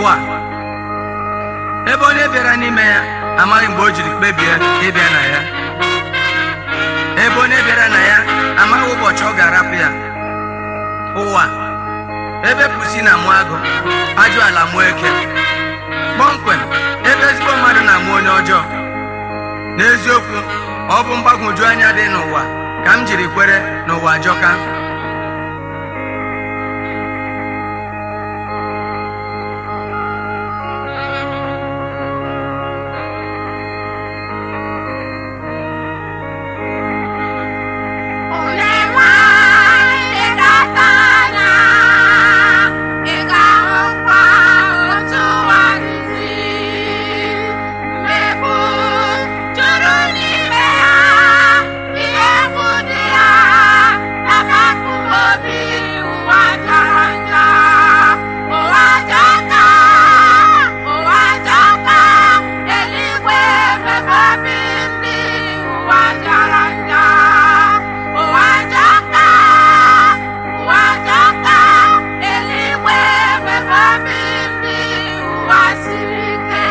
ụwa ebe onye bịara n'ime ya amaghị mgbe o jiri kpebie ịbịa na ya ebe onye bịara na ya amaghị ụbọchị ọ ga-arapụ ya ụwa ebe pusi na mụ agụ ajụ ala mụọ eke kpọmkwem ebe ezigbo mmadụ na-amụ onye ọjọọ n'eziokwu ọ bụ mgbagwoju anya dị n'ụwa ka m jiri kwere n'ụwa ajọka Onye nwanyị dọta anya, ị ga-ahụkwa otu ụwa si mmegbu juru n'ime ya, ihe egwu dị ya, na-akpapụ obi ụwa jọrọ njọ. Ụwa jọka, ụwa jọka, eluigwe emebe obi ndị ụwa jọrọ njọ. Ụwa jọka, ụwa jọka, eluigwe emebe obi ndị ụwa siri ike.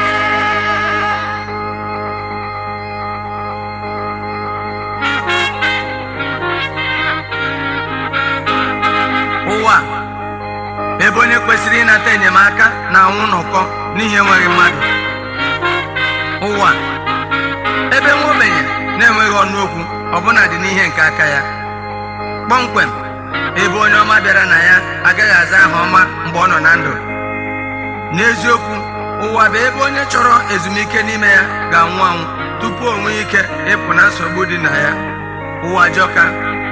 ụwa ebe onye kwesịrị ịnata enyemaka na-anwụ n'ụkọ n'ihi enweghị mmadụ ụwa ebe nwa ogbenye na-enweghị ọnụ okwu ọbụna dị n'ihe nke aka ya kpọmkwem ebe onye ọma bịara na ya agaghị aza aha ọma mgbe ọ nọ na ndụ n'eziokwu ụwa bụ ebe onye chọrọ ezumike n'ime ya ga-anwụ anwụ tupu o nwee ike ịpụ na nsogbu dị na ya ụwa jọka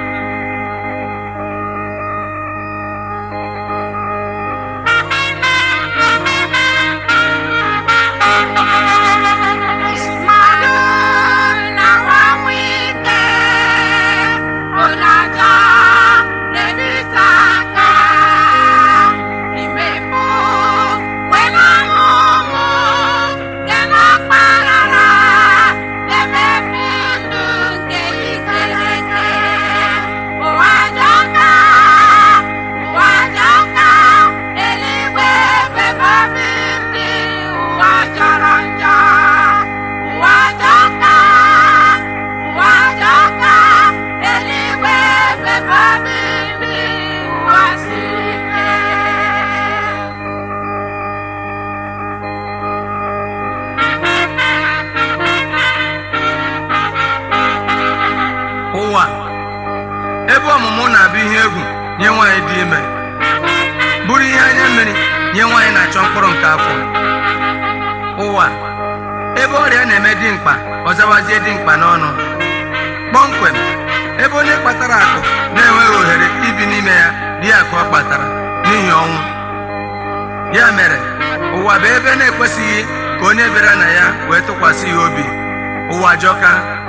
Mmadụ na-anwụ ike, ụlọaja na-ebite aka, imepụ wena ọmụmụ dị n'ọkpara na-emebi ndụ nke ikereke. Ụwa jọka, ụwa jọka, eluigwe emebe obi ndị ụwa jọrọ njọ. Ụwa jọka, ụwa jọka, eluigwe emebe obi ndị ụwa siri ike. ụwa ebe ọmụmụ na-abụ ihe egwu nye nwaanyị dị ime bụrụ ihe anya mmiri nye nwaanyị na-achọ mkpụrụ nke afọ ụwa ebe ọrịa na-eme dimkpa ọzawazie dimkpa n'ọnụ kpọmkwem ebe onye kpatara akụ na-enweghị ohere ibi n'ime ya dị akụ ọ kpatara n'ihi ọnwụ ya mere ụwa bụ ebe na-ekwesịghị ka onye bịara na ya wee tụkwasị ya obi ụwa jọka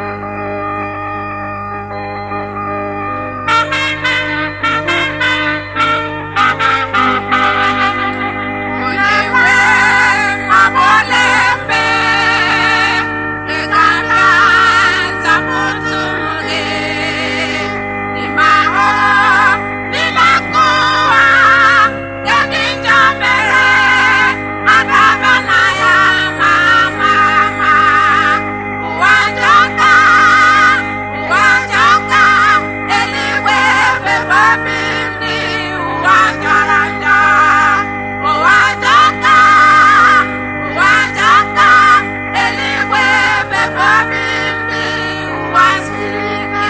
Onye nwe agbole mbe, ị ga-abịa nzapụta ụmụ gị. N'ime ahụ niile nke ụwa, ndị njọ mere, adaba na ya ma ma ma. Ụwa jọka, ụwa jọka, eluigwe emebe obi ndị ụwa jọrọ njọ. Ụwa jọka, ụwa jọka, eluigwe emebe obi ndị ụwa siri ike.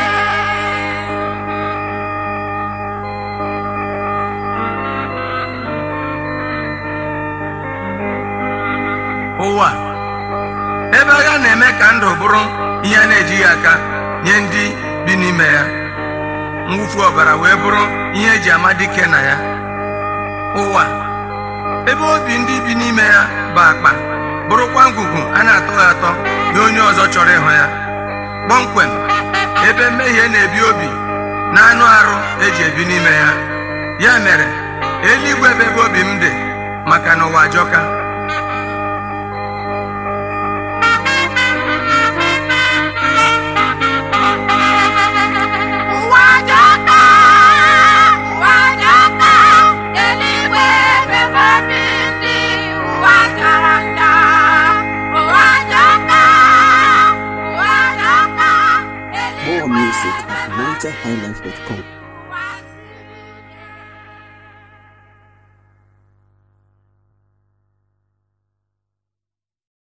ụwa ebe agha na-eme ka ndụ bụrụ ihe a na-ejighị aka nye ndị bi n'ime ya mwụfu ọbara wee bụrụ ihe eji ama dike na ya ụwa ebe obi ndị bi n'ime ya bụ akpa bụrụkwa ngwugwu a na-atọghị atọ nye onye ọzọ chọrọ ịhụ ya kpọmkwem ebe mmehie na-ebi obi na anụ arụ eji ebi n'ime ya ya mere eluigwe bụ ebe obi m dị maka na ụwa ajọka music at nigerhighlife.com.